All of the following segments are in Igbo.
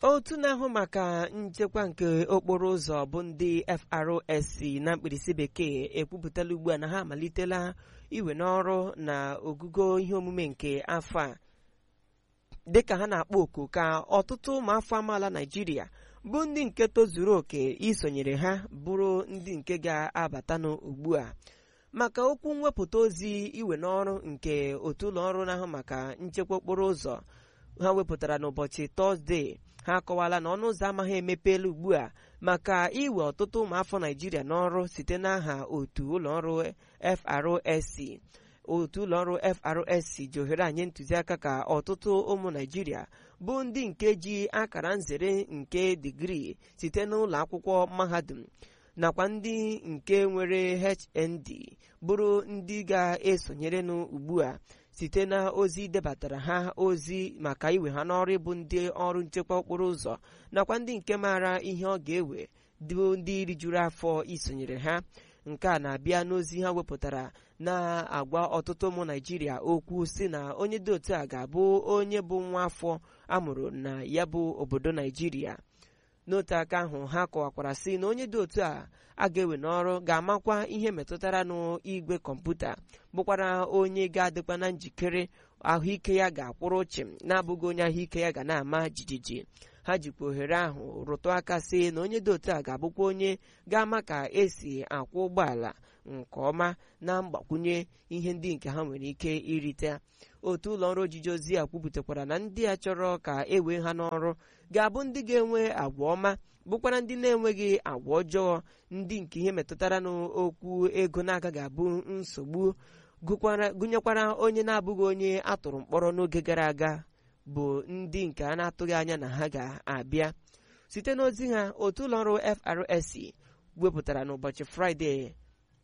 otu na-ahụ maka nchekwa nke okporo ụzọ bụ ndị FRSC na mkpirisi bekee ekwupụtala ugbu a na ha amalitela iwe n'ọrụ na ogugo ihe omume nke afọ a dịka ha na-akpọ oku ka ọtụtụ ụmụafọ amaala Naịjirịa bụ ndị nke tozuru oke isonyere ha bụrụ ndị nke ga-abatanụ ugbu a maka okwu mwepụta ozi iwe n'ọrụ nke otu ụlọ ọrụ na-ahụ maka nchekwa okporo ụzọ ha wepụtara n'ụbọchị tọzdee ha akọwala na ọnụ ụzọ amaghị emepeela ugbu a maka iwe ọtụtụ ụmụafọ naijiria n'ọrụ site n'aha otu ụlọọrụ FRSC otu ụlọọrụ FRSC ji ohere anyị ntụziaka ka ọtụtụ ụmụ naijiria bụ ndị nke ji akara nzere nke digrii site n'ụlọ akwụkwọ mahadum nakwa ndị nke nwere HND bụrụ ndị ga-esonyerenụ ugbu a site na ozi debatara ha ozi maka iwe ha n'ọrụ ịbụ ndị ọrụ nchekwa okporo ụzọ nakwa ndị nke maara ihe ọ ga-ewe bụ ndị rijuru afọ isonyere ha nke a na-abịa n'ozi ha wepụtara na-agwa ọtụtụ ụmụ naijiria okwu si na onye dị otu a ga-abụ onye bụ nwa afọ amụrụ na ya bụ obodo naijiria n'otu aka ahụ ha kọwakwara sị na onye dị otu a a ga-ewe n'ọrụ ga-amakwa ihe metụtara n'igwe kọmputa bụkwara onye ga-adịkwa na njikere ahụike ya ga-akwụrụ chịm na-abụghị onye ahụike ya ga na-ama jijiji ha jikwa ohere ahụ rụtụ aka sị na onye dị otu a ga-abụkwa onye ga-ama ka esi akwụ ụgbọala nke ọma na mgbakwunye ihe ndị nke ha nwere ike irite otu ụlọ ọrụ ojiji ozi a kwupụtakwara na ndị a chọrọ ka e wee ha n'ọrụ ga-abụ ndị ga-enwe agwa ọma bụkwara ndị na-enweghị agwa ọjọọ ndị nke ihe metụtara n'okwu ego na-agaghị abụ nsogbu gụnyekwara onye na-abụghị onye atụrụ mkpọrọ n'oge gara aga bụ ndị nke a na-atụghị anya na ha ga-abịa site n'ozi ha otu ụlọọrụ FRSC wepụtara n'ụbọchị Fraịde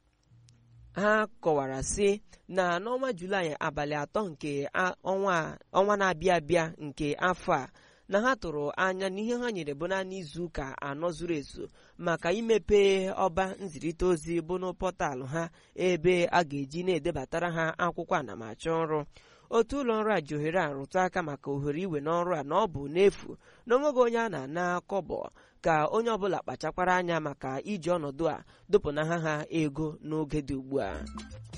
ha kọwara sị na n'ọnwa Julaị abalị atọ nke ọnwa na-abịa abịa nke afọ a na ha tụrụ anya na ihe ha nyere bụ naanị izu ụka anọ zuru ezu maka imepe ọba nzirịta ozi bụ n'pọtalụ ha ebe a ga-eji na-edebatara ha akwụkwọ anamachọ ọrụ otu ụlọ ọrụ a ji ohere a rụtụ aka maka ohere iwe n'ọrụ a na ọ bụ n'efu na onweghị onye a na-ana kọbọ ka onye ọbụla kpachakwara anya maka iji ọnọdụ a dụpụnaha ha ego n'oge dị ugbu a